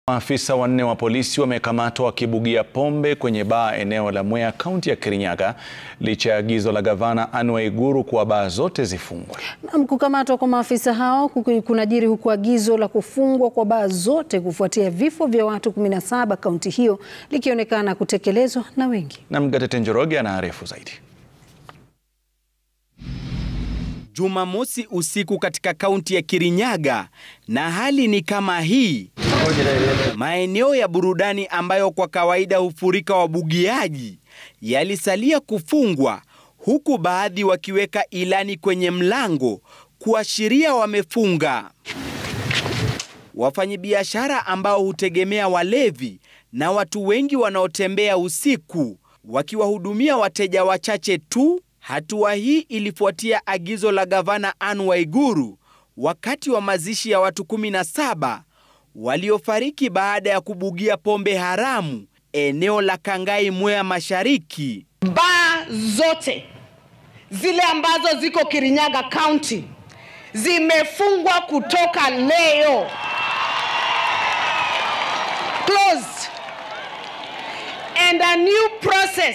Maafisa wanne wa polisi wamekamatwa wakibugia pombe kwenye baa eneo la Mwea, kaunti ya Kirinyaga licha ya agizo la gavana Anne Waiguru kuwa baa zote zifungwe. Na kukamatwa kwa maafisa hao kunajiri huku agizo la kufungwa kwa baa zote kufuatia vifo vya watu 17 kaunti hiyo likionekana kutekelezwa na wengi. Na Mgatete Njoroge anaarifu zaidi. Jumamosi usiku katika kaunti ya Kirinyaga na hali ni kama hii. Maeneo ya burudani ambayo kwa kawaida hufurika wabugiaji yalisalia kufungwa huku baadhi wakiweka ilani kwenye mlango kuashiria wamefunga. Wafanyabiashara ambao hutegemea walevi na watu wengi wanaotembea usiku wakiwahudumia wateja wachache tu. Hatua hii ilifuatia agizo la gavana Anne Waiguru wakati wa mazishi ya watu 17 waliofariki baada ya kubugia pombe haramu eneo la Kangai, Mwea Mashariki. Baa zote zile ambazo ziko Kirinyaga County zimefungwa kutoka leo. Closed. And a new process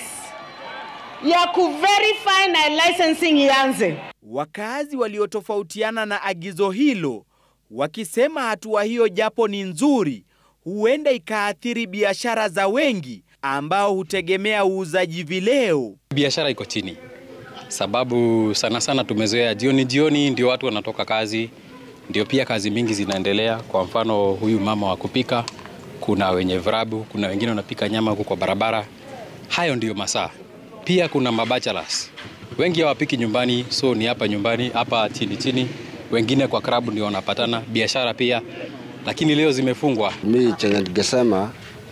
ya kuverify na licensing ianze. Wakazi waliotofautiana na agizo hilo wakisema hatua hiyo japo ni nzuri, huenda ikaathiri biashara za wengi ambao hutegemea uuzaji vileo. Biashara iko chini, sababu sana sana tumezoea jioni jioni ndio watu wanatoka kazi, ndio pia kazi mingi zinaendelea. Kwa mfano huyu mama wa kupika, kuna wenye virabu, kuna wengine wanapika nyama huko kwa barabara. Hayo ndio masaa. Pia kuna mabachalas wengi hawapiki nyumbani, so ni hapa nyumbani hapa chini chini wengine kwa klabu ndio wanapatana biashara pia, lakini leo zimefungwa. Mi chenye ningesema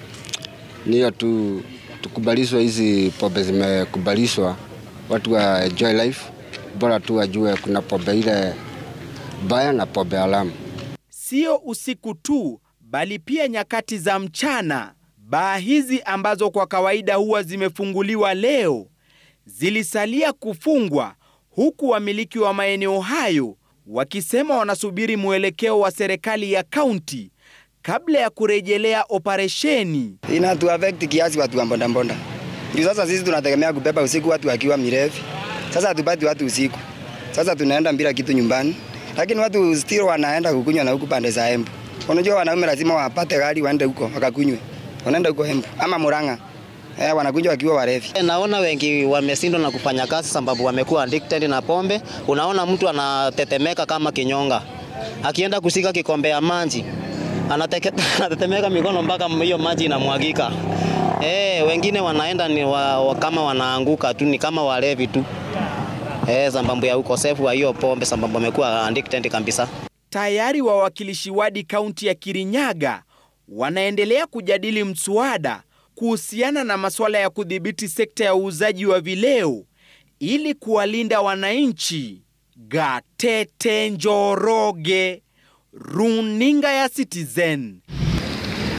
ni hiyo tu, tukubalishwe hizi pombe zimekubalishwa, watu wa enjoy life, bora tu wajue kuna pombe ile baya na pombe haramu. Sio usiku tu, bali pia nyakati za mchana. Baa hizi ambazo kwa kawaida huwa zimefunguliwa leo zilisalia kufungwa, huku wamiliki wa maeneo hayo wakisema wanasubiri mwelekeo wa serikali ya kaunti kabla ya kurejelea operesheni. Inatu affect kiasi watu wa mbondambonda. Ndio sasa sisi tunategemea kubeba usiku watu wakiwa mirefu. Sasa hatupati watu usiku. Sasa tunaenda bila kitu nyumbani. Lakini watu still wanaenda kukunywa na huku pande za Embu. Unajua wanaume lazima wapate gari waende huko wakakunywe. Wanaenda huko Embu ama Murang'a. Eh, wanakuja wakiwa warevi. Naona wengi wameshindwa na kufanya kazi sababu wamekuwa addicted na pombe. Unaona mtu anatetemeka kama kinyonga, akienda kusika kikombe ya maji anatetemeka mikono mpaka hiyo maji inamwagika. Eh, wengine wanaenda ni wa, wa, kama wanaanguka tu, ni kama walevi tu. Eh, sababu ya ukosefu wa hiyo pombe, sababu wamekuwa addicted kabisa. Tayari wawakilishi wadi kaunti ya Kirinyaga wanaendelea kujadili mswada kuhusiana na masuala ya kudhibiti sekta ya uuzaji wa vileo ili kuwalinda wananchi. Gatete Njoroge, Runinga ya Citizen.